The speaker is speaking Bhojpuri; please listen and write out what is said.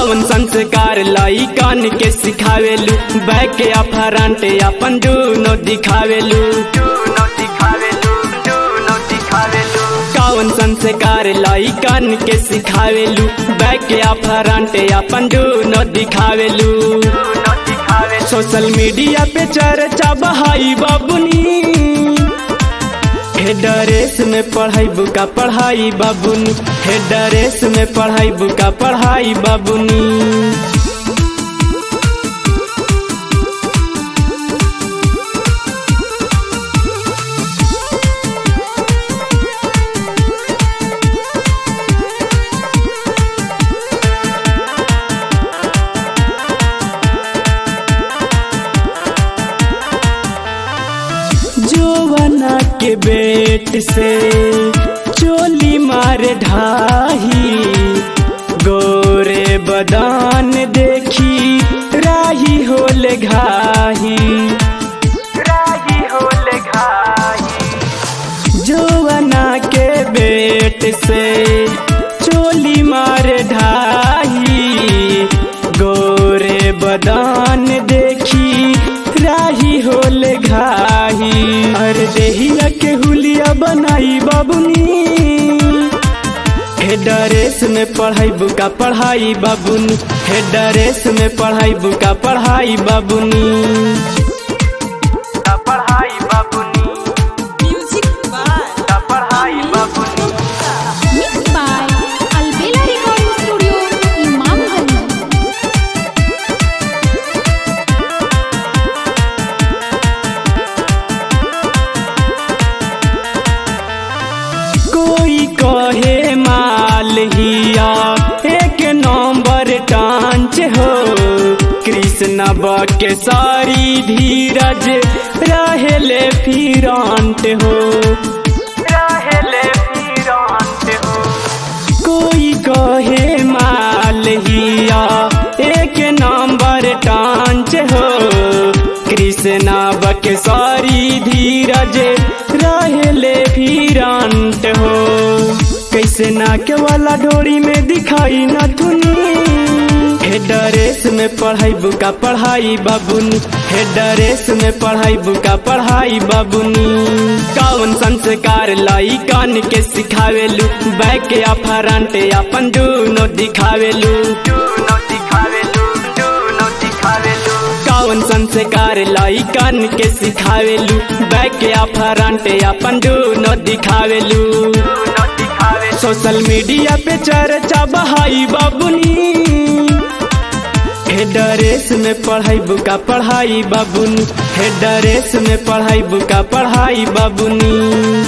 कौन संस्कार लाई कान के सिखावेलू बैक के अफरंट अपन दूनो दिखावेलू कौन संस्कार लाई कान के सिखावेलू बैक के अफरंट अपन दूनो दिखावेलू सोशल मीडिया पे चर्चा बहाई बाबुनी हे ड्रेस में पढ़ाई बुका पढ़ाई बाबुनी हे ड्रेस में पढ़ाई बुका पढ़ाई बाबुनी जोवना के बेट से चोली मार ढाही गोरे बदान देखी राही होले घाही राही होले घाही जोवना के बेट से चोली मार ढाही गोरे बदान देखी राही होले घाही अरे देहिया के हुलिया बनाई बाबुनी हे ड्रेस में पढ़ाई बुका पढ़ाई बाबुनी हे ड्रेस में पढ़ाई बुका पढ़ाई बाबुनी पढ़ाई बाबुनी Music by पढ़ाई बाबुनी Mixed by Albela Recording Studio, Imamganj. कोई कहे माल हिया एक नंबर टांच हो कृष्ण के सारी धीरज रहेले फिरांट हो रहेले फिरांट हो कोई कहे माल हिया एक नंबर टांच हो कृष्णा के सारी धीरज रहेले फिरांट हो कैसे नाक वाला डोरी में दिखाई न तुनी हे ड्रेस में पढ़ाई बुका पढ़ाई बाबुनी हे ड्रेस में पढ़ाई बुका पढ़ाई बाबुनी कौन संस्कार लाई कान के सिखावेलू बैक के अफरंट अपन दूनो दिखावेलू कौन संस्कार लाई कान के सिखावेलू बैक के अफरंट अपन दूनो दिखावेलू सोशल मीडिया पे चर्चा बहाई बाबुनी हे ड्रेस में पढ़ाई बुका पढ़ाई बाबुनी हे ड्रेस में पढ़ाई बुका पढ़ाई बाबुनी